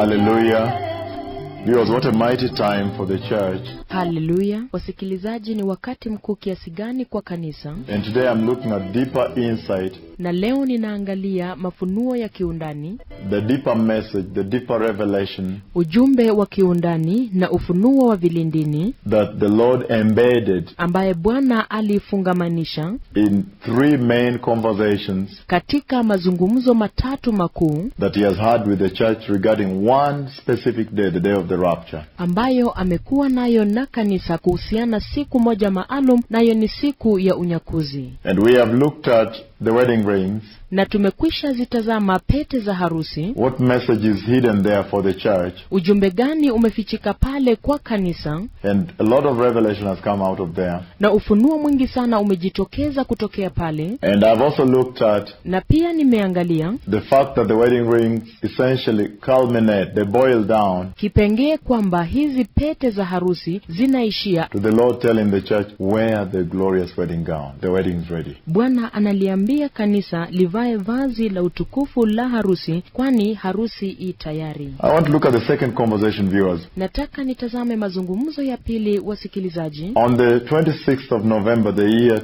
Hallelujah. Viewers, what a mighty time for the church. haleluya wasikilizaji ni wakati mkuu kiasi gani kwa kanisa And today I'm looking at deeper insight, na leo ninaangalia mafunuo ya kiundani the deeper message, the deeper revelation ujumbe wa kiundani na ufunuo wa vilindini that the Lord embedded ambaye bwana aliifungamanisha in three main conversations katika mazungumzo matatu makuu that He has had with the church regarding one specific day, the day of the rapture. ambayo amekuwa nayo na kanisa kuhusiana siku moja maalum nayo ni siku ya unyakuzi And we have looked at the wedding rings, na tumekwisha zitazama pete za harusi what message is hidden there for the church, ujumbe gani umefichika pale kwa kanisa and a lot of revelation has come out of there. na ufunuo mwingi sana umejitokeza kutokea pale And I've also looked at na pia nimeangalia the fact that the wedding rings essentially culminate, they boil down kipengee kwamba hizi pete za harusi zinaishia to the Lord telling the church, wear the glorious wedding gown. The wedding's ready. bwana analiambia kanisa livae vazi la utukufu la harusi kwani harusi i tayari I want to look at the second conversation, viewers. nataka nitazame mazungumzo ya pili wasikilizaji On the 26th of November, the year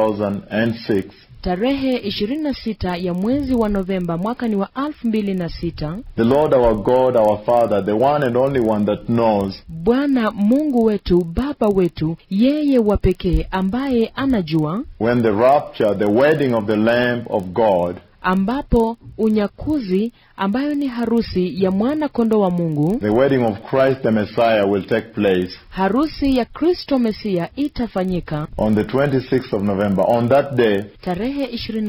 2006, tarehe 26 ya mwezi wa novemba mwaka ni wa 2006 the Lord our God, our Father, the one and only one that knows, bwana mungu wetu baba wetu yeye wa pekee ambaye anajua when the rapture, the wedding of the Lamb of God, ambapo unyakuzi ambayo ni harusi ya mwana kondo wa mungu the wedding of Christ the Messiah will take place harusi ya kristo mesia itafanyika on the 26th of November. On that day, tarehe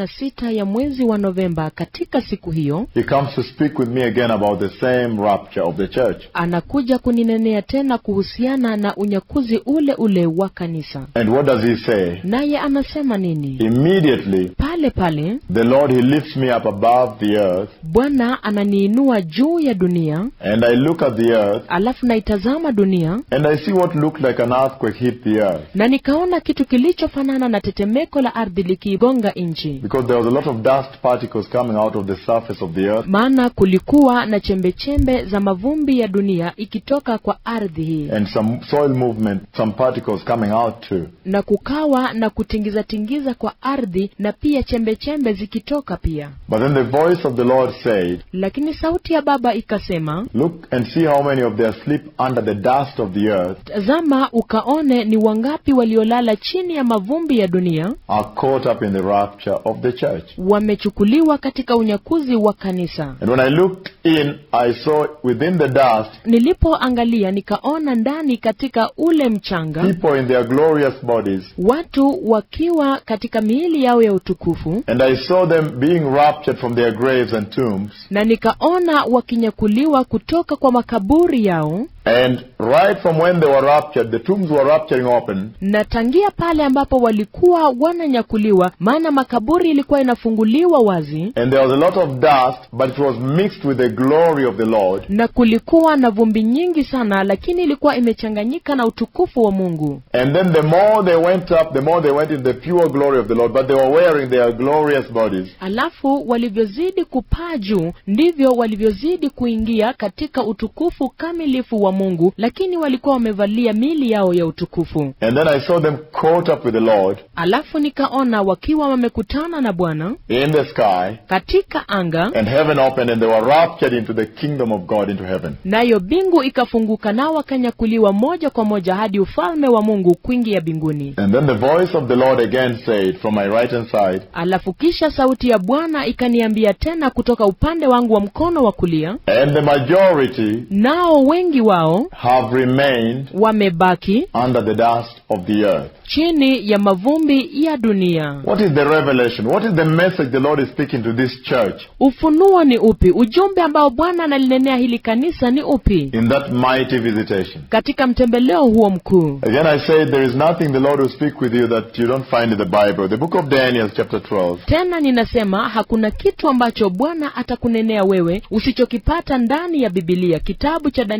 26 ya mwezi wa novemba katika siku hiyo He comes to speak with me again about the same rapture of the church. anakuja kuninenea tena kuhusiana na unyakuzi ule ule wa kanisa And what does He say? naye anasema nini Immediately, pale pale the Lord, He lifts me up above the earth, bwana ananiinua juu ya dunia and I look at the earth, alafu naitazama dunia and I see what looked like an earthquake hit the earth. na nikaona kitu kilichofanana na tetemeko la ardhi likiigonga nchi Because there was a lot of dust particles coming out of the surface of the earth, maana kulikuwa na chembechembe za mavumbi ya dunia ikitoka kwa ardhi hii and some soil movement, some particles coming out too. na kukawa na kutingizatingiza kwa ardhi na pia chembechembe zikitoka pia But then the voice of the Lord said, lakini sauti ya baba ikasema Look and see how many of them sleep under the dust of the earth tazama ukaone ni wangapi waliolala chini ya mavumbi ya dunia are caught up in the rapture of the church. wamechukuliwa katika unyakuzi wa kanisa And when I looked in, I saw within the dust nilipoangalia nikaona ndani katika ule mchanga people in their glorious bodies, watu wakiwa katika miili yao ya utukufu and I saw them being raptured from their graves and tombs. na nikaona wakinyakuliwa kutoka kwa makaburi yao And right from when they were raptured, the tombs were rapturing open, na tangia pale ambapo walikuwa wananyakuliwa maana makaburi ilikuwa inafunguliwa wazi and there was a lot of dust, but it was mixed with the glory of the Lord. na kulikuwa na vumbi nyingi sana lakini ilikuwa imechanganyika na utukufu wa mungu And then the more they went up, the more they went in the pure glory of the Lord, but they were wearing their glorious bodies. alafu walivyozidi kupaa juu ndivyo walivyozidi kuingia katika utukufu kamilifu wa mungu lakini walikuwa wamevalia mili yao ya utukufu And then I saw them caught up with the Lord alafu nikaona wakiwa wamekutana na bwana in the sky, katika anga and heaven opened, and they were raptured into the kingdom of God, into heaven. nayo mbingu ikafunguka nao wakanyakuliwa moja kwa moja hadi ufalme wa mungu kuingia mbinguni And then the voice of the Lord again said from my right hand side, alafu kisha sauti ya bwana ikaniambia tena kutoka upande wangu wa mkono wa kulia And the majority nao wengi wao have remained wamebaki under the dust of the earth. chini ya mavumbi ya dunia What is the revelation? What is the message the Lord is speaking to this church ufunuo ni upi ujumbe ambao bwana analinenea hili kanisa ni upi in that mighty visitation? katika mtembeleo huo mkuu Again, I say there is nothing the Lord will speak with you that you don't find in the Bible. The book of Daniel, chapter 12. tena ninasema hakuna kitu ambacho bwana atakunenea wewe usichokipata ndani ya bibilia kitabu cha danieli mlango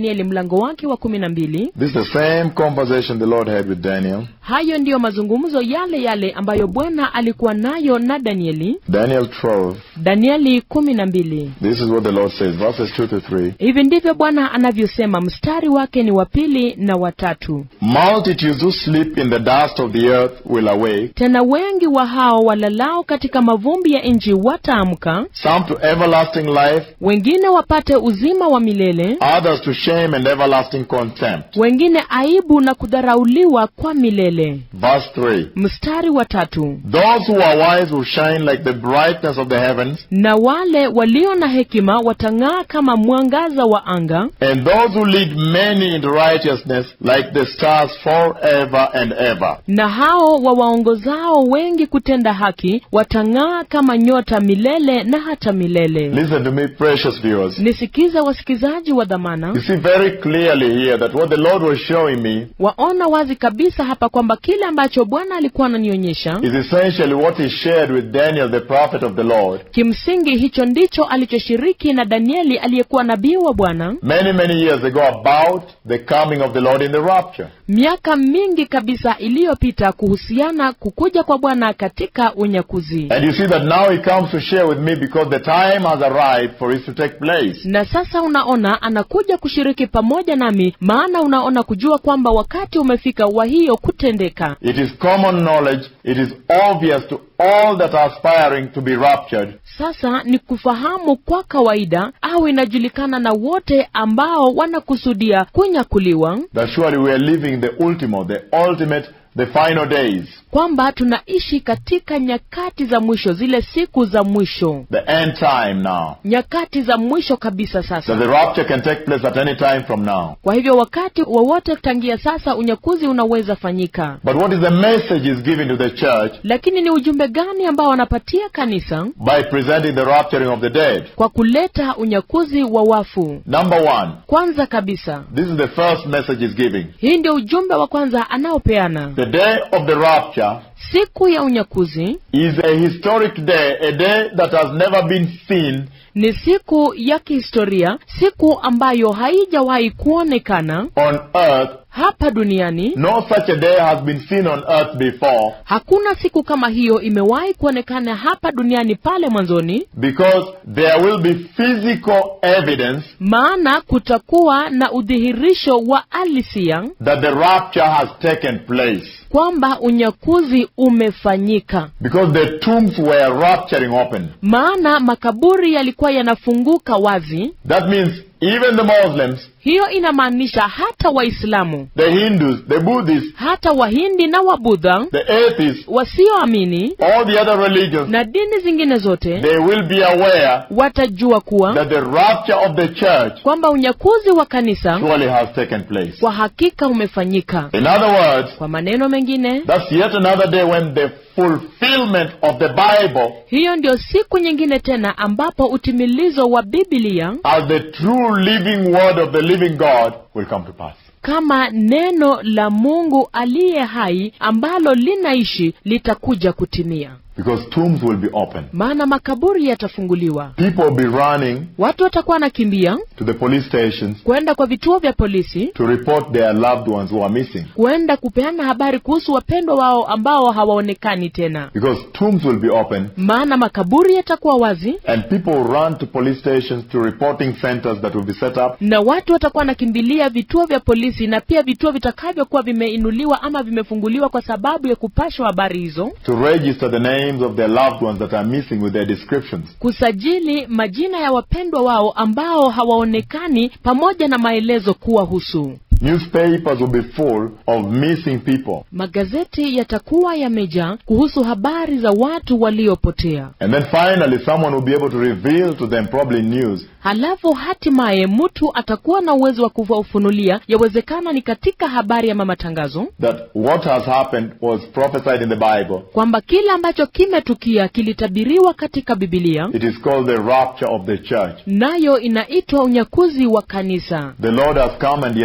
mlango wake wa kumi na mbili This is the same conversation the Lord had with Daniel. hayo ndiyo mazungumzo yale yale ambayo bwana alikuwa nayo na danieli Daniel 12. danieli kumi na mbili This is what the Lord says, verses 2 to 3. hivi ndivyo bwana anavyosema mstari wake ni wa pili na watatu Multitudes who sleep in the dust of the earth will awake, tena wengi wa hao walalao katika mavumbi ya nchi wataamka some to everlasting life, wengine wapate uzima wa milele others to shame and everlasting contempt. wengine aibu na kudharauliwa kwa milele Verse 3. mstari wa tatu Those who are wise will shine like the brightness of the heavens, na wale walio na hekima watang'aa kama mwangaza wa anga and those who lead many into righteousness like the stars forever and ever. na hao wawaongozao wengi kutenda haki watang'aa kama nyota milele na hata milele Listen to me, precious viewers. nisikiza wasikizaji wa dhamana You see very clearly here that what the Lord was showing me waona wazi kabisa hapa kwamba kile ambacho bwana alikuwa ananionyesha is essentially what he shared with Daniel, the prophet of the Lord, kimsingi hicho ndicho alichoshiriki na danieli aliyekuwa nabii wa bwana many, many years ago about the coming of the Lord in the rapture. miaka mingi kabisa iliyopita kuhusiana kukuja kwa bwana katika unyakuzi And you see that now he comes to share with me because the time has arrived for it to take place. na sasa unaona anakuja kushiriki pamoja nami maana unaona kujua kwamba wakati umefika wa hiyo kutendeka It is common knowledge, it is obvious to all that are aspiring to be raptured sasa ni kufahamu kwa kawaida au inajulikana na wote ambao wanakusudia kunyakuliwa that surely we are living the ultimo, the ultimate, the final days, kwamba tunaishi katika nyakati za mwisho zile siku za mwisho the end time now. nyakati za mwisho kabisa That sasa the rapture can take place at any time from now. kwa hivyo wakati wowote tangia sasa unyakuzi unaweza fanyika But what is the message is given to the church lakini ni ujumbe gani ambao wanapatia kanisa by presenting the rapturing of the dead? kwa kuleta unyakuzi wa wafu Number one, kwanza kabisa this is the first message is giving. hii ndio ujumbe wa kwanza anaopeana The day of the rapture siku ya unyakuzi is a historic day, a day that has never been seen ni siku ya kihistoria siku ambayo haijawahi kuonekana on earth. hapa duniani No such a day has been seen on earth before hakuna siku kama hiyo imewahi kuonekana hapa duniani pale mwanzoni because there will be physical evidence maana kutakuwa na udhihirisho wa alisia that the rapture has taken place. kwamba unyakuzi umefanyika Because the tombs were rapturing open. maana makaburi yalikuwa yanafunguka wazi That means even the Muslims, hiyo inamaanisha hata waislamu the Hindus, the Buddhists, hata wahindi na wabudha the atheists, wasioamini all the other religions, na dini zingine zote they will be aware watajua kuwa that the rapture of the church kwamba unyakuzi wa kanisa surely has taken place. kwa hakika umefanyika In other words, kwa maneno mengine that's yet another day when the fulfillment of the Bible hiyo ndio siku nyingine tena ambapo utimilizo wa biblia as the true living word of the living God will come to pass. kama neno la mungu aliye hai ambalo linaishi litakuja kutimia Because tombs will be open. maana makaburi yatafunguliwa People will be running watu watakuwa wanakimbia to the police stations kwenda kwa vituo vya polisi to report their loved ones who are missing. kwenda kupeana habari kuhusu wapendwa wao ambao hawaonekani tena Because tombs will be open maana makaburi yatakuwa wazi and people will run to police stations to reporting centers that will be set up na watu watakuwa wanakimbilia vituo vya polisi na pia vituo vitakavyokuwa vimeinuliwa ama vimefunguliwa kwa sababu ya kupashwa habari hizo to register the names of their loved ones that are missing with their descriptions. kusajili majina ya wapendwa wao ambao hawaonekani pamoja na maelezo kuwahusu Newspapers will be full of missing people. magazeti yatakuwa yamejaa kuhusu habari za watu waliopotea And then finally, someone will be able to reveal to them, probably news, halafu hatimaye mtu atakuwa na uwezo wa kuwafunulia yawezekana ni katika habari ama matangazo that what has happened was prophesied in the Bible. kwamba kile ambacho kimetukia kilitabiriwa katika bibilia It is called the rapture of the church. nayo inaitwa unyakuzi wa kanisa The Lord has come and He has taken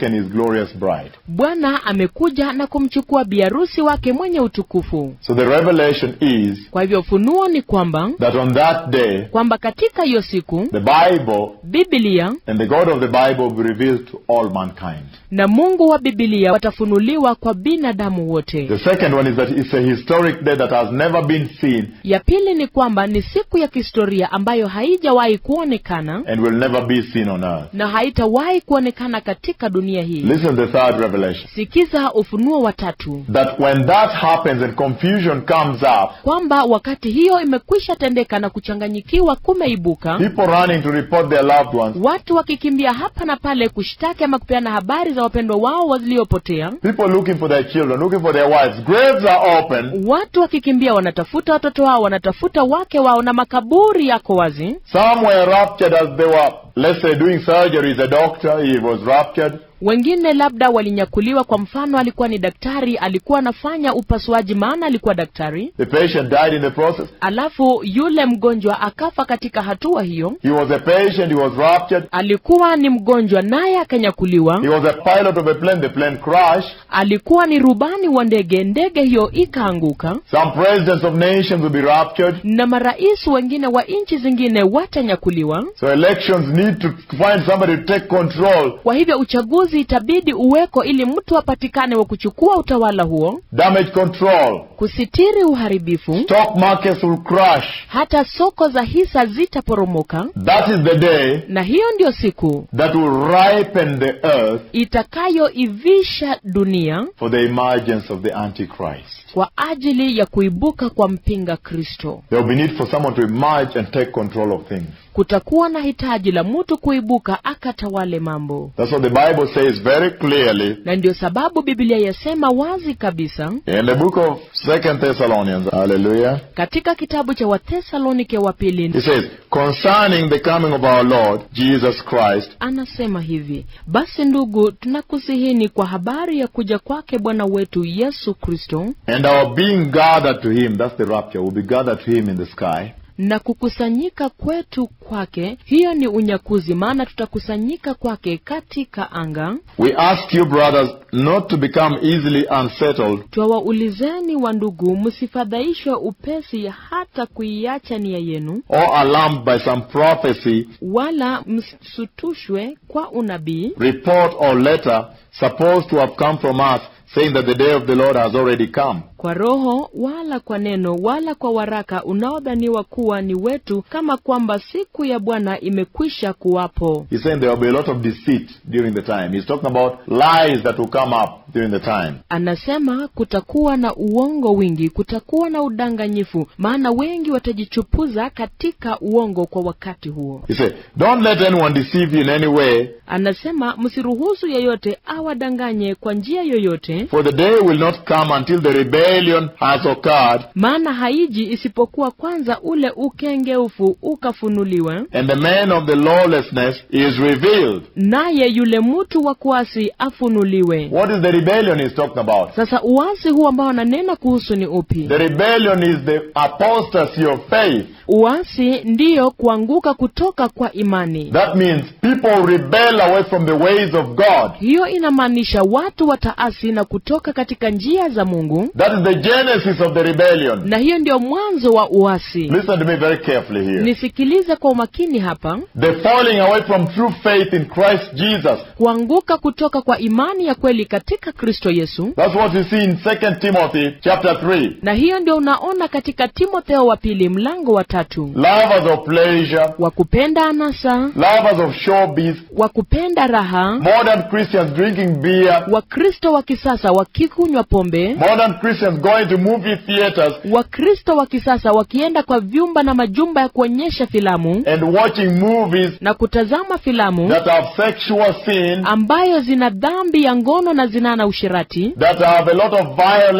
taken his glorious bride. bwana amekuja na kumchukua biharusi wake mwenye utukufu So the revelation is kwa hivyo ufunuo ni kwamba that on that day, kwamba katika hiyo siku the Bible bibilia and the God of the Bible will be revealed to all mankind. na mungu wa bibilia watafunuliwa kwa binadamu wote The second one is that it's a historic day that has never been seen ya pili ni kwamba ni siku ya kihistoria ambayo haijawahi kuonekana and will never be seen on earth. na haitawahi kuonekana katika dunia hii Listen to the third revelation. sikiza ufunuo wa tatu That when that happens and confusion comes up, kwamba wakati hiyo imekwisha tendeka na kuchanganyikiwa kumeibuka people running to report their loved ones, watu wakikimbia hapa na pale kushtaki ama kupeana habari za wapendwa wao waliopotea people looking for their children, looking for their wives, graves are open. watu wakikimbia wanatafuta watoto wao wanatafuta wake wao na makaburi yako wazi Some were raptured as they were, let's say, doing surgery. He's a doctor, he was raptured. wengine labda walinyakuliwa kwa mfano alikuwa ni daktari alikuwa anafanya upasuaji maana alikuwa daktari The patient died in the process. alafu yule mgonjwa akafa katika hatua hiyo He was a patient, he was raptured. alikuwa ni mgonjwa naye akanyakuliwa He was a pilot of a plane, the plane crashed. alikuwa ni rubani wa ndege ndege hiyo ikaanguka Some presidents of nations will be raptured. na marais wengine wa nchi zingine watanyakuliwa So elections need to find somebody to take control. kwa hivyo uchaguzi itabidi uweko ili mtu apatikane wa kuchukua utawala huo Damage control. kusitiri uharibifu Stock markets will crash. hata soko za hisa zitaporomoka That is the day na hiyo ndiyo siku that will ripen the earth itakayoivisha dunia for the emergence of the Antichrist. kwa ajili ya kuibuka kwa mpinga kristo There will be need for someone to emerge and take control of things. kutakuwa na hitaji la mtu kuibuka akatawale mambo That's what the Bible says very clearly na ndiyo sababu biblia yasema wazi kabisa in the book of Second Thessalonians. Hallelujah. katika kitabu cha wathesalonike wa pili It says, concerning the coming of our Lord Jesus Christ anasema hivi basi ndugu tunakusihini kwa habari ya kuja kwake bwana wetu yesu kristo and our being gathered to him, that's the rapture, we'll be gathered to him in the sky. na kukusanyika kwetu kwake hiyo ni unyakuzi maana tutakusanyika kwake katika anga We ask you, brothers, not to become easily unsettled twawaulizeni wa ndugu msifadhaishwe upesi hata kuiacha nia yenu or alarmed by some prophecy, wala msutushwe kwa unabii report, or letter supposed to have come from us, saying that the day of the Lord has already come. kwa roho wala kwa neno wala kwa waraka unaodhaniwa kuwa ni wetu kama kwamba siku ya bwana imekwisha kuwapo He's saying there will be a lot of deceit during the time. He's talking about lies that will come up during the time. anasema kutakuwa na uongo wingi kutakuwa na udanganyifu maana wengi watajichupuza katika uongo kwa wakati huo He said, Don't let anyone deceive you in any way, anasema msiruhusu yeyote awadanganye kwa njia yoyote for the day will not come until the rebellion has occurred maana haiji isipokuwa kwanza ule ukengeufu ukafunuliwe and the man of the lawlessness is revealed. naye yule mtu wa kuasi afunuliwe What is the rebellion he's talking about? sasa uasi huu ambao ananena kuhusu ni upi The rebellion is the apostasy of faith. uasi ndiyo kuanguka kutoka kwa imani That means people rebel away from the ways of God. hiyo inamaanisha watu wataasi na kutoka katika njia za mungu That is the genesis of the rebellion. na hiyo ndio mwanzo wa uasi Listen to me very carefully here. nisikilize kwa umakini hapa The falling away from true faith in Christ Jesus. kuanguka kutoka kwa imani ya kweli katika kristo yesu That's what you see in 2 Timothy chapter 3. na hiyo ndio unaona katika timotheo wa pili mlango wa tatu Lovers of pleasure, wa kupenda anasa lovers of showbiz, wa kupenda raha modern Christians drinking beer, wakristo wa kisasa wakikunywa pombe modern Christians going to movie theaters wakristo wa kisasa wakienda kwa vyumba na majumba ya kuonyesha filamu and watching movies na kutazama filamu that have sexual sin, ambayo zina dhambi ya ngono na zinaa na ushirati that have a lot of violence,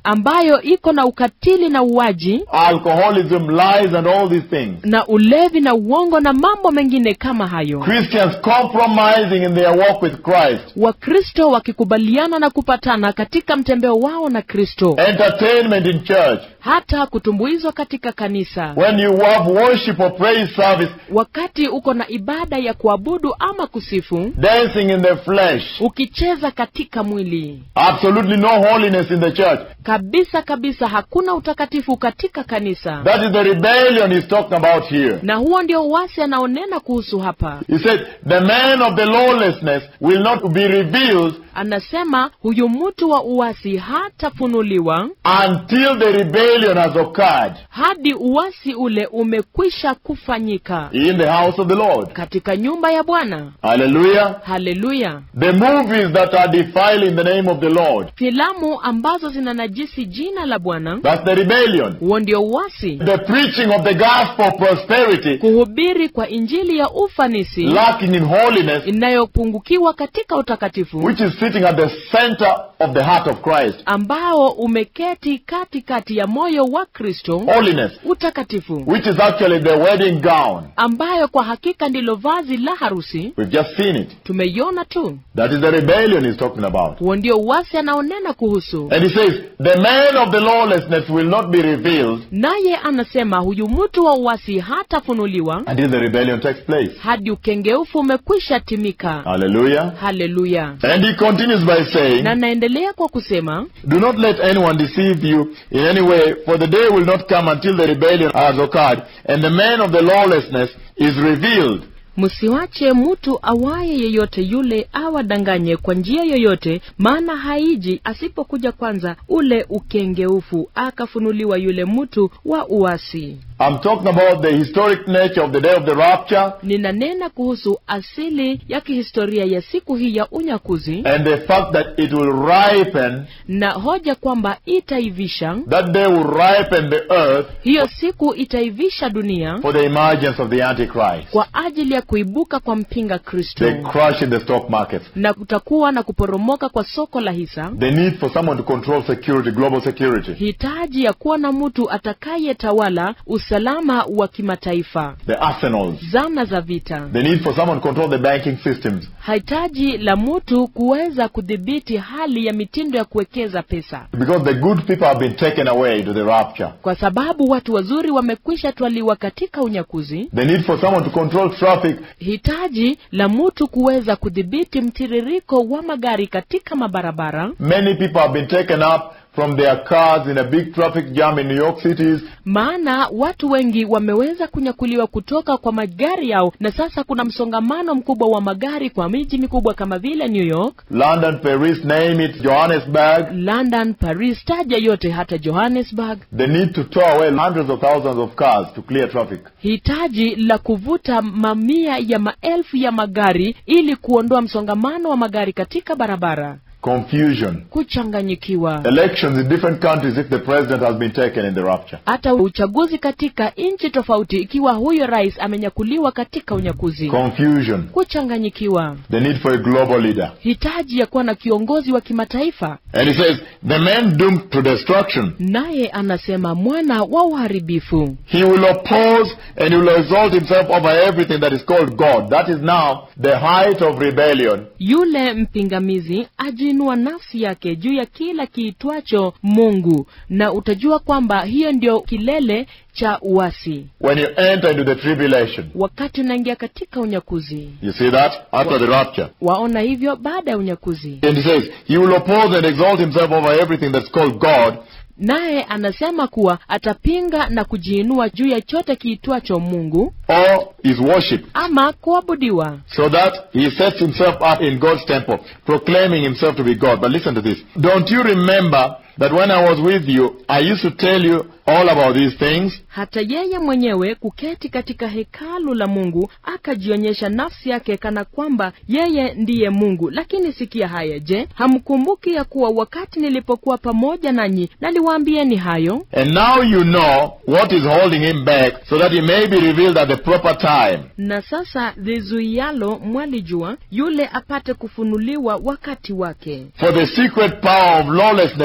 ambayo iko na ukatili na uwaji alcoholism, lies, and all these things. na ulevi na uongo na mambo mengine kama hayo Christians compromising in their walk with Christ. wakristo wakikubaliana na kupatana katika mtembeo wao na kristo Entertainment in church. hata kutumbuizwa katika kanisa When you have worship or praise service, wakati uko na ibada ya kuabudu ama kusifu dancing in the flesh. ukicheza katika mwili Absolutely no holiness in the church. kabisa kabisa hakuna utakatifu katika kanisa That is the rebellion he's talking about here. na huo ndio uasi anaonena kuhusu hapa He said, the man of the lawlessness will not be revealed anasema huyu mtu wa uasi hatafunuliwa until the rebellion has occurred hadi uasi ule umekwisha kufanyika in the house of the Lord. katika nyumba ya bwana Hallelujah. haleluya The movies that are defiling the name of the Lord. filamu ambazo zinanajisi jina la bwana That's the rebellion. huo ndio uasi The preaching of the gospel of prosperity, kuhubiri kwa injili ya ufanisi lacking in holiness, inayopungukiwa katika utakatifu which is sitting at the center of the heart of Christ. ambao umeketi katikati ya moyo wa kristo Holiness, utakatifu which is actually the wedding gown. ambayo kwa hakika ndilo vazi la harusi We've just seen it. tumeiona tu That is the rebellion he's talking about. huo ndio uasi anaonena kuhusu And he says, the man of the lawlessness will not be revealed naye anasema huyu mtu wa uasi hatafunuliwa until the rebellion takes place. hadi ukengeufu umekwisha timika Hallelujah. haleluya And he continues by saying, na naendelea kwa kusema Do not let anyone deceive you in any way, for the day will not come until the rebellion has occurred, and the man of the lawlessness is revealed. msiwache mtu awaye yeyote yule awadanganye kwa njia yoyote maana haiji asipokuja kwanza ule ukengeufu akafunuliwa yule mtu wa uasi I'm talking about the historic nature of the day of the rapture ninanena kuhusu asili ya kihistoria ya siku hii ya unyakuzi and the fact that it will ripen, na hoja kwamba itaivisha that day will ripen the earth hiyo siku itaivisha dunia for the emergence of the Antichrist, kwa ajili ya kuibuka kwa mpinga kristo the crash in the stock market, na kutakuwa na kuporomoka kwa soko la hisa the need for someone to control security, global security, hitaji ya kuwa na mtu atakayetawala usalama wa kimataifa the arsenals, zana za vita the need for someone to control the banking systems, hitaji la mtu kuweza kudhibiti hali ya mitindo ya kuwekeza pesa because the good people have been taken away to the rapture. kwa sababu watu wazuri wamekwisha twaliwa katika unyakuzi The need for someone to control traffic hitaji la mtu kuweza kudhibiti mtiririko wa magari katika mabarabara Many people have been taken up from their cars in a big traffic jam in New York cities. maana watu wengi wameweza kunyakuliwa kutoka kwa magari yao na sasa kuna msongamano mkubwa wa magari kwa miji mikubwa kama vile new york London, Paris, name it, Johannesburg. london paris taja yote hata johannesburg They need to tow away hundreds of thousands of cars to clear traffic. hitaji la kuvuta mamia ya maelfu ya magari ili kuondoa msongamano wa magari katika barabara Confusion. kuchanganyikiwa Elections in different countries if the president has been taken in the rapture. hata uchaguzi katika nchi tofauti ikiwa huyo rais amenyakuliwa katika unyakuzi Confusion. kuchanganyikiwa The need for a global leader. hitaji ya kuwa na kiongozi wa kimataifa And he says, the man doomed to destruction. naye anasema mwana wa uharibifu He will oppose and he will exalt himself over everything that is called God. That is now the height of rebellion. yule mpingamizi ajiinua nafsi yake juu ya kila kiitwacho mungu na utajua kwamba hiyo ndio kilele cha uasi When you enter into the tribulation. wakati unaingia katika unyakuzi You see that? After the rapture. waona hivyo baada ya unyakuzi And he says, He will oppose and exalt himself over everything that's called God, naye anasema kuwa atapinga na kujiinua juu ya chote kiitwacho mungu or is worship, ama kuabudiwa so that he sets himself up in God's temple, proclaiming himself to be God. But listen to this. Don't you remember that when I was with you, I used to tell you all about these things? hata yeye mwenyewe kuketi katika hekalu la mungu akajionyesha nafsi yake kana kwamba yeye ndiye mungu lakini sikia haya je hamkumbuki ya kuwa wakati nilipokuwa pamoja nanyi naliwaambieni hayo And now you know what is holding him back, so that he may be revealed at the proper time. na sasa lizuialo mwalijua yule apate kufunuliwa wakati wake For the secret power of lawlessness is already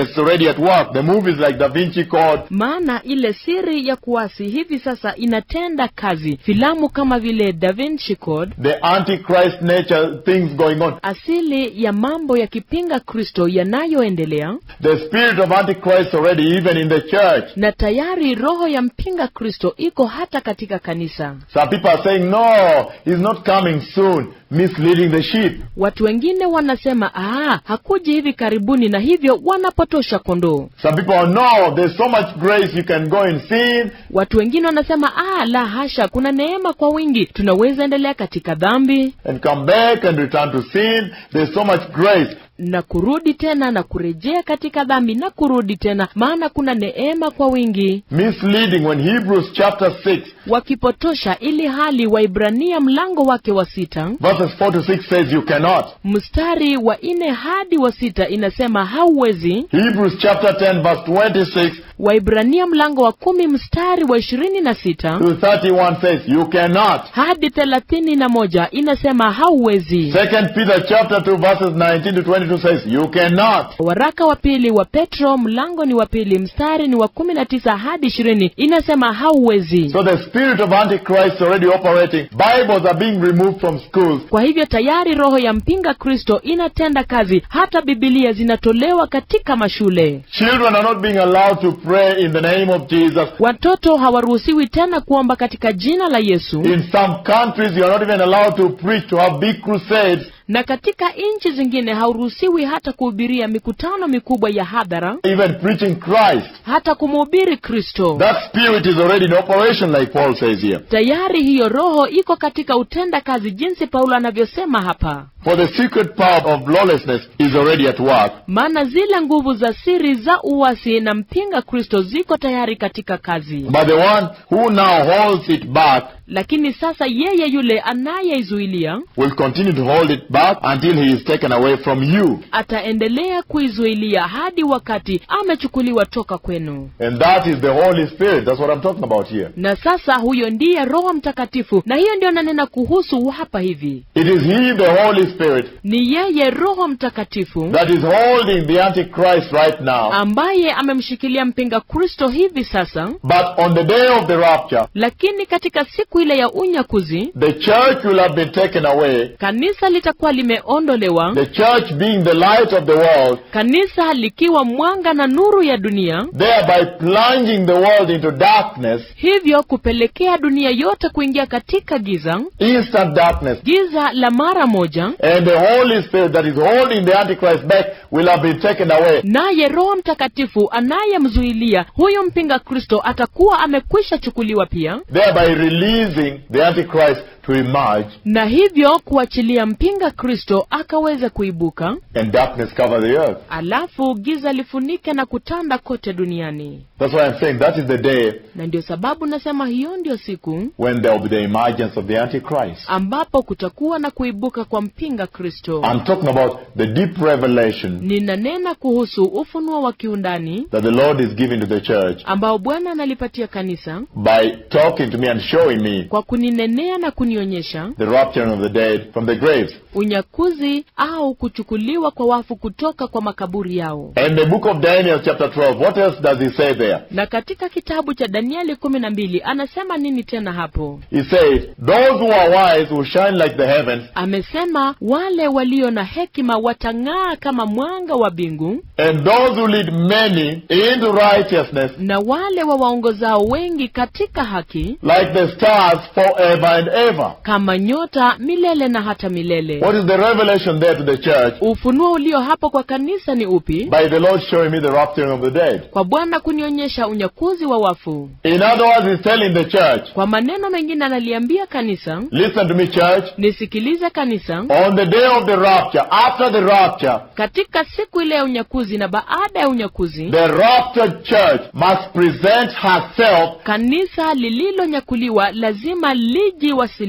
already at work. The movies like Da Vinci Code, maana ile siri ya kuasi hivi sasa inatenda kazi. Filamu kama vile Da Vinci Code, the Antichrist nature things going on. asili ya mambo ya kipinga Kristo yanayoendelea, The spirit of Antichrist already even in the church. na tayari roho ya mpinga Kristo iko hata katika kanisa. Some people are saying, no, he's not coming soon, misleading the sheep. Watu wengine wanasema ah, hakuji hivi karibuni, na hivyo wanapotosha kondoo. Some people are, no, there's so much grace you can go and sin. Watu wengine wanasema ah, la hasha, kuna neema kwa wingi, tunaweza endelea katika dhambi and come back and return to sin. There's so much grace. na kurudi tena na kurejea katika dhambi na kurudi tena, maana kuna neema kwa wingi, Misleading when Hebrews chapter 6, wakipotosha ili hali Waibrania mlango wake wa sita verses 4 to 6 says you cannot. mstari wa nne hadi wa sita inasema hauwezi. Hebrews chapter 10 verse 26 Waibrania mlango wa kumi mstari wa ishirini na sita to 31 says you cannot. hadi thelathini na moja inasema hauwezi. Second Peter chapter 2 verses 19 to 22 says you cannot. Waraka wa pili wa Petro mlango ni wa pili mstari ni wa kumi na tisa hadi ishirini inasema hauwezi. So the spirit of Antichrist already operating. Bibles are being removed from schools. Kwa hivyo tayari roho ya mpinga Kristo inatenda kazi, hata Bibilia zinatolewa katika mashule. Children are not being allowed to pray in the name of Jesus. Watoto hawaruhusiwi tena kuomba katika jina la Yesu, In some countries, you are not even allowed to preach, to have big crusades, na katika nchi zingine hauruhusiwi hata kuhubiria mikutano mikubwa ya hadhara, even preaching Christ. hata kumhubiri Kristo. That spirit is already in operation, like Paul says here. Tayari hiyo roho iko katika utenda kazi, jinsi Paulo anavyosema hapa. For the secret power of lawlessness is already at work. maana zile nguvu za siri za uasi na mpinga Kristo ziko tayari katika kazi. But the one who now holds it back Lakini sasa yeye yule anayeizuilia will continue to hold it back until he is taken away from you. ataendelea kuizuilia hadi wakati amechukuliwa toka kwenu. And that is the Holy Spirit. That's what I'm talking about here. Na sasa huyo ndiye Roho Mtakatifu, na hiyo ndio nanena kuhusu hapa hivi. It is He, the Holy Spirit, Ni yeye Roho Mtakatifu that is holding the Antichrist right now. ambaye amemshikilia mpinga Kristo hivi sasa, But on the day of the rapture, lakini katika siku ile ya unyakuzi the church will have been taken away. kanisa litakuwa limeondolewa The church being the light of the world, kanisa likiwa mwanga na nuru ya dunia, thereby plunging the world into darkness, hivyo kupelekea dunia yote kuingia katika giza, instant darkness. giza la mara moja. And the Holy Spirit that is holding the Antichrist back will have been taken away. Naye Roho Mtakatifu anayemzuilia huyu mpinga Kristo atakuwa amekwisha chukuliwa pia, thereby releasing the Antichrist to emerge na hivyo kuachilia mpinga Kristo akaweza kuibuka, and darkness cover the earth. alafu giza lifunike na kutanda kote duniani. That's why I'm saying that is the day Na ndio sababu nasema hiyo ndio siku when there will be the emergence of the Antichrist. ambapo kutakuwa na kuibuka kwa mpinga Kristo. I'm talking about the deep revelation Ninanena kuhusu ufunuo wa kiundani that the Lord is giving to the church ambao Bwana analipatia kanisa by talking to me and showing me kwa kuninenea na kunionyesha the rapturing of the dead from the graves. unyakuzi au kuchukuliwa kwa wafu kutoka kwa makaburi yao. And the book of Daniel chapter 12, what else does he say there? Na katika kitabu cha Danieli kumi na mbili anasema nini tena hapo? He says, those who are wise will shine like the heavens, Amesema wale walio na hekima watang'aa kama mwanga wa mbingu, and those who lead many into righteousness na wale wawaongozao wengi katika haki like the stars forever and ever. kama nyota milele na hata milele. What is the revelation there to the church? Ufunuo ulio hapo kwa kanisa ni upi? By the Lord showing me the rapturing of the dead. Kwa Bwana kunionyesha unyakuzi wa wafu. In other words, he's telling the church, Kwa maneno mengine analiambia kanisa, listen to me, church. nisikilize kanisa, On the day of the rapture, after the rapture, katika siku ile ya unyakuzi na baada ya unyakuzi, the raptured church must present herself kanisa lililonyakuliwa lazima lijiwasilishe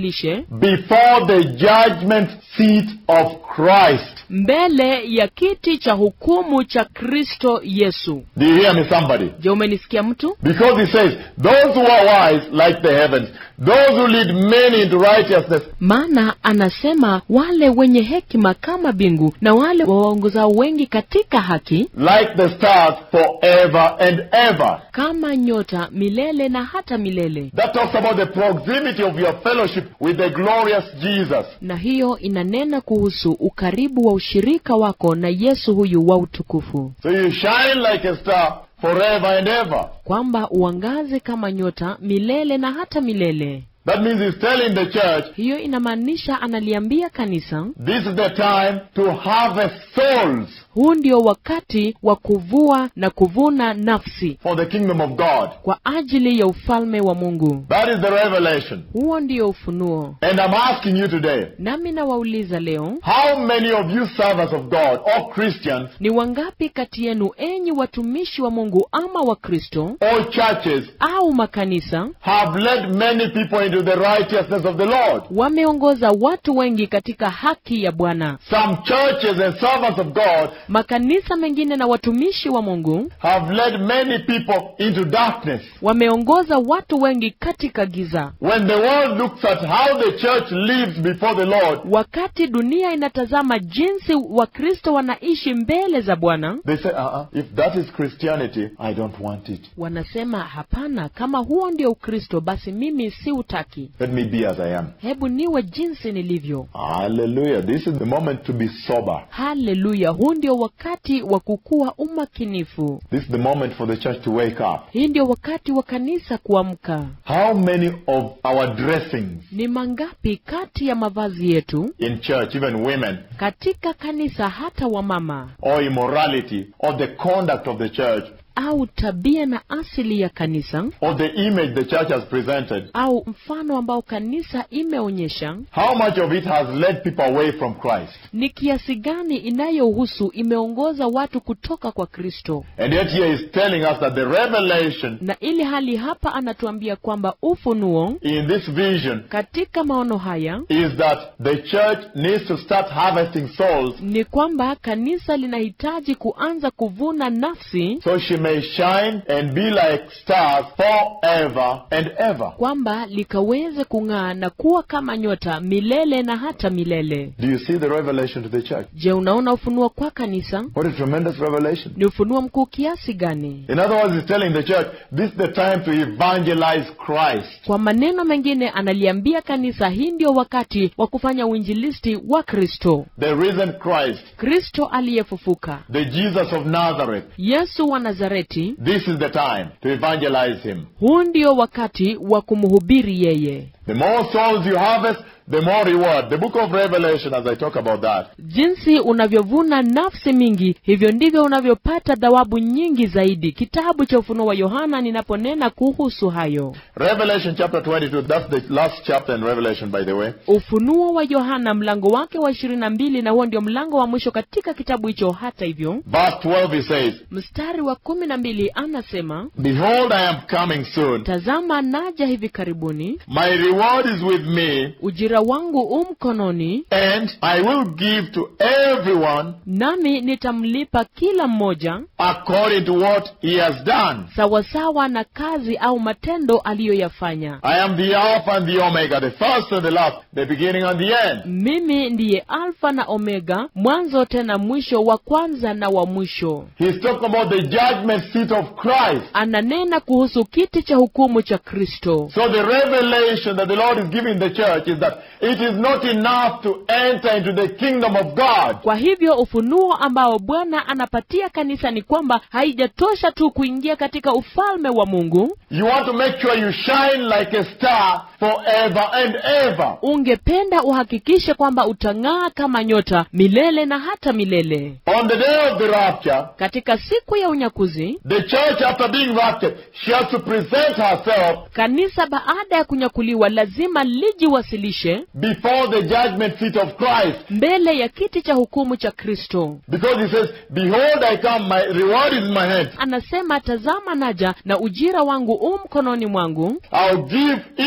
lijiwasilishe before the judgment seat of Christ. mbele ya kiti cha hukumu cha kristo yesu Do you hear me, somebody? je umenisikia mtu Because he says, those who are wise like the heavens, those who lead many into righteousness, maana anasema wale wenye hekima kama bingu na wale wawaongozao wengi katika haki like the stars forever and ever. kama nyota milele na hata milele That talks about the proximity of your fellowship with the glorious Jesus. na hiyo inanena kuhusu ukaribu wa ushirika wako na yesu huyu wa utukufu So you shine like a star forever and ever. kwamba uangaze kama nyota milele na hata milele That means he's telling the church, hiyo inamaanisha analiambia kanisa this is the time to harvest souls huu ndio wakati wa kuvua na kuvuna nafsi for the kingdom of God. kwa ajili ya ufalme wa mungu That is the revelation. huo ndio ufunuo And I'm asking you today, nami nawauliza leo how many of you servants of God or Christians ni wangapi kati yenu enyi watumishi wa mungu ama wakristo or churches au makanisa have led many people into the righteousness of the Lord? wameongoza watu wengi katika haki ya bwana Some churches and servants of God makanisa mengine na watumishi wa mungu have led many people into darkness. wameongoza watu wengi katika giza When the world looks at how the church lives before the Lord, wakati dunia inatazama jinsi wakristo wanaishi mbele za bwana they say, uh-uh, if that is Christianity, I don't want it. wanasema hapana kama huo ndio ukristo basi mimi si utaki Let me be as I am. hebu niwe jinsi nilivyo Hallelujah. This is the moment to be sober. haleluya huu ndio wakati wa kukuwa umakinifu This is the moment for the church to wake up. hii ndio wakati wa kanisa kuamka How many of our dressings ni mangapi kati ya mavazi yetu in church, even women, katika kanisa hata wamama or immorality, or the conduct of the church, au tabia na asili ya kanisa or the image the church has presented, au mfano ambao kanisa imeonyesha how much of it has led people away from Christ? ni kiasi gani inayohusu imeongoza watu kutoka kwa kristo And yet here is telling us that the revelation na ili hali hapa anatuambia kwamba ufunuo in this vision katika maono haya is that the church needs to start harvesting souls ni kwamba kanisa linahitaji kuanza kuvuna nafsi so she may shine and be like stars forever and ever. kwamba likaweze kung'aa na kuwa kama nyota milele na hata milele Do you see the revelation to the church? je unaona ufunuo kwa kanisa What a tremendous revelation. ni ufunuo mkuu kiasi gani In other words, he's telling the church, this is the time to evangelize Christ. kwa maneno mengine analiambia kanisa hii ndio wakati wa kufanya uinjilisti wa kristo The risen Christ, kristo aliyefufuka the Jesus of Nazareth. yesu wa nazareti This is the time to evangelize him. huu ndio wakati wa kumhubiri yeye The more souls you harvest, the more reward. The book of Revelation, as I talk about that, jinsi unavyovuna nafsi mingi hivyo ndivyo unavyopata thawabu nyingi zaidi kitabu cha ufunuo wa yohana ninaponena kuhusu hayo Revelation chapter 22, that's the last chapter in Revelation, by the way. ufunuo wa yohana mlango wake wa ishirini na mbili na huo ndio mlango wa mwisho katika kitabu hicho hata hivyo Verse 12, he says, mstari wa kumi na mbili anasema Behold, I am coming soon. tazama naja hivi karibuni My reward is with me, ujira wangu u mkononi and I will give to everyone nami nitamlipa kila mmoja according to what he has done. sawasawa na kazi au matendo aliyoyafanya I am the Alpha and the Omega, the first and the last, the beginning and the end. mimi ndiye alfa na omega mwanzo tena mwisho wa kwanza na wa mwisho He's talking about the judgment seat of Christ. ananena kuhusu kiti cha hukumu cha kristo So the revelation that the Lord is giving the church is that it is not enough to enter into the kingdom of God. kwa hivyo ufunuo ambao bwana anapatia kanisa ni kwamba haijatosha tu kuingia katika ufalme wa mungu You want to make sure you shine like a star forever and ever. ungependa uhakikishe kwamba utang'aa kama nyota milele na hata milele On the day of the rapture, katika siku ya unyakuzi the church after being raptured, she has to present herself kanisa baada ya kunyakuliwa lazima lijiwasilishe before the judgment seat of Christ. mbele ya kiti cha hukumu cha kristo Because he says, Behold, I come, my reward is in my hand. anasema tazama naja na ujira wangu u mkononi mwangu I'll give each one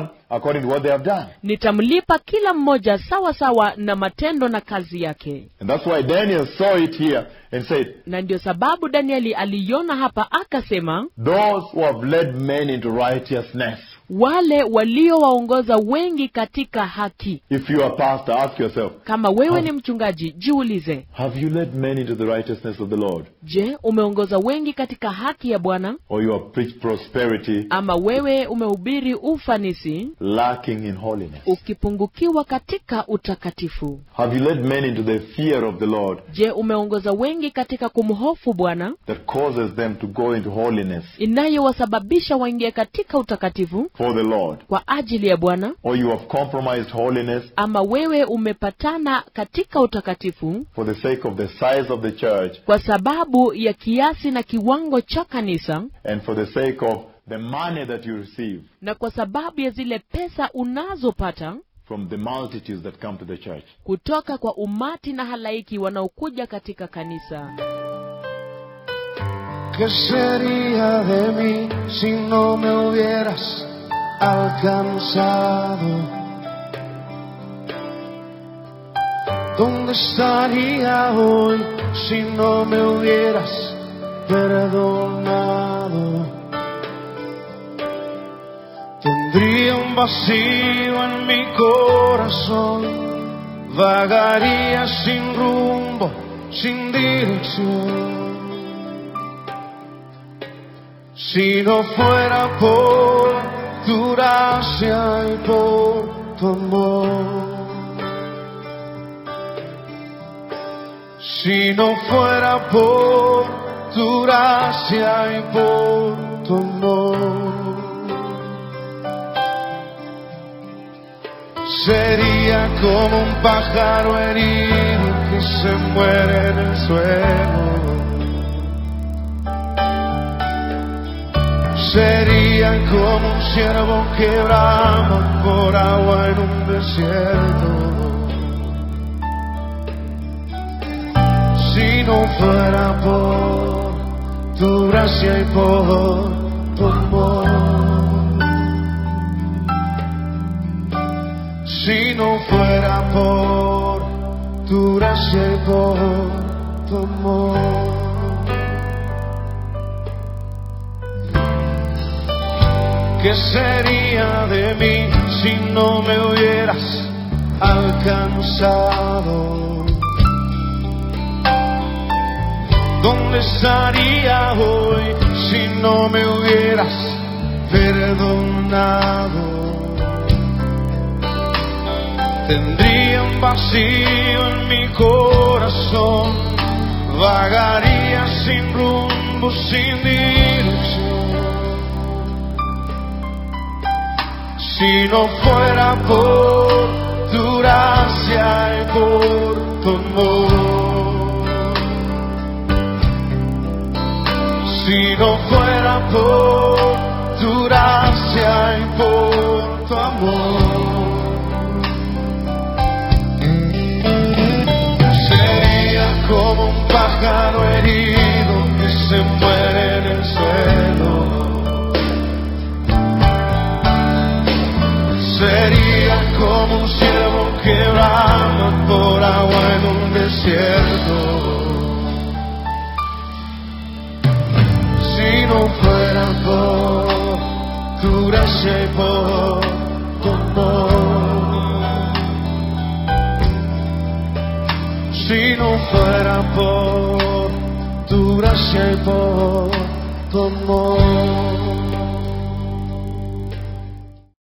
one according to what they have done. nitamlipa kila mmoja sawa sawa na matendo na kazi yake And that's why Daniel saw it here and said, na ndio sababu danieli aliiona hapa akasema Those who have led men into righteousness. wale waliowaongoza wengi katika haki If you are pastor, ask yourself, kama wewe ni mchungaji jiulize have you led men into the righteousness of the Lord? je umeongoza wengi katika haki ya bwana Or you have preached prosperity, ama wewe umehubiri ufanisi lacking in holiness? ukipungukiwa katika utakatifu Have you led men into the fear of the Lord je umeongoza wengi katika kumhofu bwana that causes them to go into holiness inayowasababisha waingie katika utakatifu for the Lord? kwa ajili ya bwana Or you have compromised holiness ama wewe umepatana katika utakatifu for the sake of the size of the church kwa sababu ya kiasi na kiwango cha kanisa and for the sake of the money that you receive na kwa sababu ya zile pesa unazopata from the multitudes that come to the church. kutoka kwa umati na halaiki wanaokuja katika kanisa ¿Qué sería de mí si no me hubieras alcanzado? ¿Dónde estaría hoy si no me hubieras perdonado? Tendría un vacío en mi corazón, vagaría sin rumbo, sin dirección. Si no fuera por tu gracia y por tu amor. Si no fuera por tu gracia y por tu amor. Sería como un pájaro herido que se muere en el suelo. Sería como un ciervo que brama por agua en un desierto. Si no fuera por tu gracia y por tu amor. Si no fuera por tu gracia y por tu amor. ¿Qué sería de mí si no me hubieras alcanzado? ¿Dónde estaría hoy si no me hubieras perdonado? Tendría un vacío en mi corazón, vagaría sin rumbo, sin dirección. Si no fuera por tu gracia y por tu amor. Si no fuera por tu gracia y por tu amor. Sería como un pájaro herido que se muere en el suelo. Sería como un ciervo que brama por agua en un desierto. Si no fuera por tu gracia y por tu amor. Si no fuera por tu gracia y por tu amor.